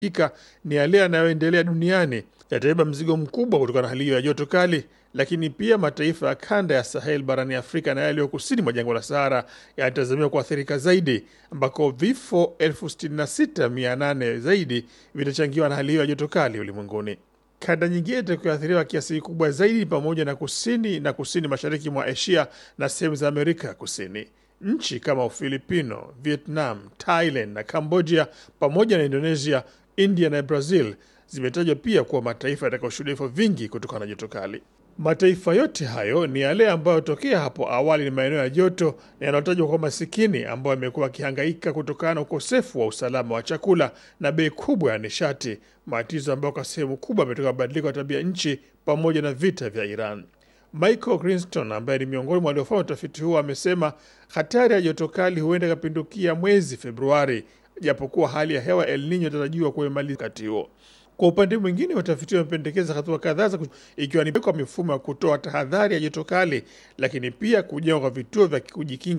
ika ni yale yanayoendelea duniani yatabeba mzigo mkubwa kutokana na hali hiyo ya joto kali, lakini pia mataifa ya kanda ya Sahel barani Afrika na yaliyo kusini mwa jangwa la Sahara yanatazamiwa kuathirika zaidi, ambako vifo elfu sitini na sita mia nane zaidi vitachangiwa na hali hiyo ya joto kali ulimwenguni. Kanda nyingine itakayoathiriwa kiasi kikubwa zaidi pamoja na kusini na kusini mashariki mwa Asia na sehemu za Amerika ya Kusini. Nchi kama Ufilipino, Vietnam, Thailand na Cambodia pamoja na Indonesia, India na Brazil zimetajwa pia kuwa mataifa yatakayoshuhudia vifo vingi kutokana na joto kali. Mataifa yote hayo ni yale ambayo tokea hapo awali ni maeneo ya joto na yanayotajwa kwa masikini, ambayo yamekuwa yakihangaika kutokana na ukosefu wa usalama wa chakula na bei kubwa ya nishati, matatizo ambayo kwa sehemu kubwa ametoka mabadiliko ya tabia nchi pamoja na vita vya Iran. Michael Grinston ambaye ni miongoni mwa waliofanya utafiti huo amesema hatari ya joto kali huenda ikapindukia mwezi Februari, japokuwa hali ya hewa El Nino inatarajiwa kuimaliza wakati huo. Kwa upande mwingine, watafiti wamependekeza hatua kadhaa za ikiwa ni kwa mifumo ya kutoa tahadhari ya joto kali, lakini pia kujengwa kwa vituo vya kujikinga